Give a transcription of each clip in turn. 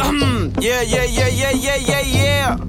yeah, yeah, yeah, yeah, yeah, yeah, yeah.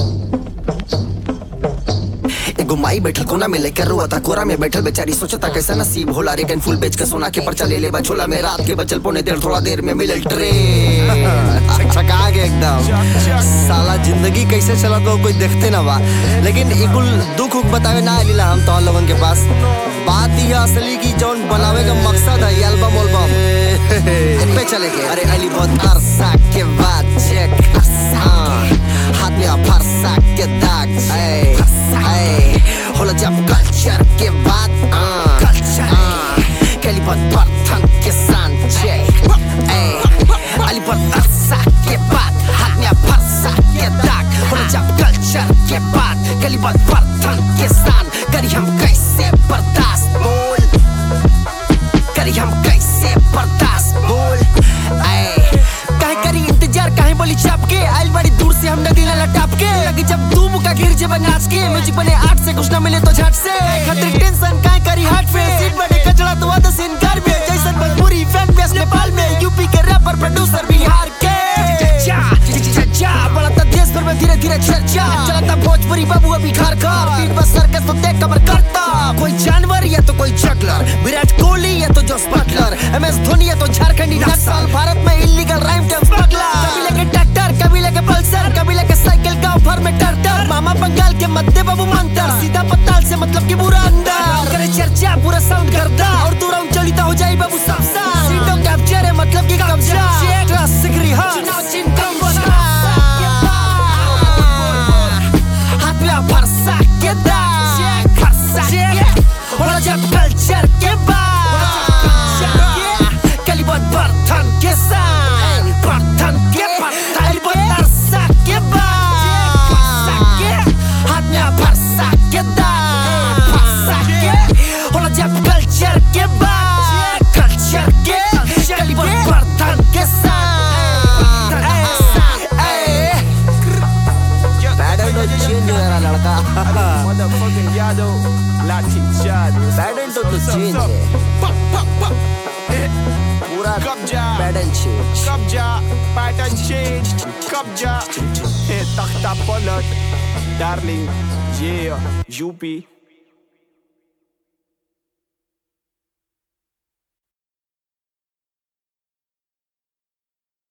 एगो माई बैठल कोना में लेकर रोता कोरा में बैठल बेचारी सोचता कैसा नसीब होला रेगन फुल बेच के सोना के पर्चा ले ले बछोला में रात के बचल पौने देर थोड़ा देर में मिलल ट्रेन छका के एकदम साला जिंदगी कैसे चला तो कोई देखते ना बा लेकिन इकुल दुख उख बतावे ना आइला हम तो लोगन के पास बात यह असली की जौन बनावे का मकसद है एल्बम एल्बम पे चले के अरे अली बहुत अरसा के बाद चेक हाथ में फरसा के दाग ऐ, ऐ, होला जब कल्चर के बाद कल्चर कैली बहुत बर्तन के सांचे अली बहुत अरसा के बाद हाथ में फरसा के दाग होला जब कल्चर के बाद कैली बहुत बर्तन के सान करी हम कैसे बर्दाश्त बोल करी हम कैसे बर्दाश्त बोल ऐ काहे करी इंतजार काहे बोली चाप के आइल बड़ी दूर से हम नदी लाला टाप के लगी जब तू मुका गिर जे नाच के म्यूजिक बने आठ से कुछ ना मिले तो झट से खतरे टेंशन काहे करी हार्ट पे सीट बने कचड़ा तो वादा से इनकार में जैसन मजबूरी फैन बेस नेपाल में यूपी के रैपर प्रोड्यूसर बिहार के जा जा जा बढ़ता देश भर में धीरे धीरे चर्चा चलता भोजपुरी बाबू अभी घर घर बीट पर सर्कस तो देख कमर करता कोई जानवर या तो कोई जगलर विराट कोहली या तो जोस बटलर एम एस धोनी या तो झारखंडी नक्सल भारत में इलीगल राइम के स्मगलर कभी लेके ट्रैक्टर कभी लेके पल्सर कभी लेके साइकिल गांव भर में टर्टर मामा बंगाल के मध्य बाबू मंतर सीधा पताल से मतलब कि पूरा अंदर करे चर्चा पूरा साउंड करता और तू राउंड चलिता हो जाए बाबू सब सा सीटों कैप्चर है मतलब कि कब्जा ट्रस्ट सिगरी हां चुनाव चिंतन हाथ में फरसा के दाग फरसा के होला जब कल्चर के बाद कली बहुत बर्तन के साथ बर्तन के कली बहुत अरसा के बाद फरसा के हाथ में फरसा के दाग फरसा के होला जब कल्चर के बाद कल्चर के कली बहुत बर्तन के साथ पैडल तो चेंज हो रहा लड़का Motherfucking Yado, Latin Chad. Pedal तो तो चेंज है पूरा कब्जा। Pedal change Kabja, pattern change. Kabja, hey, takta polot. Darling, yeah, UP.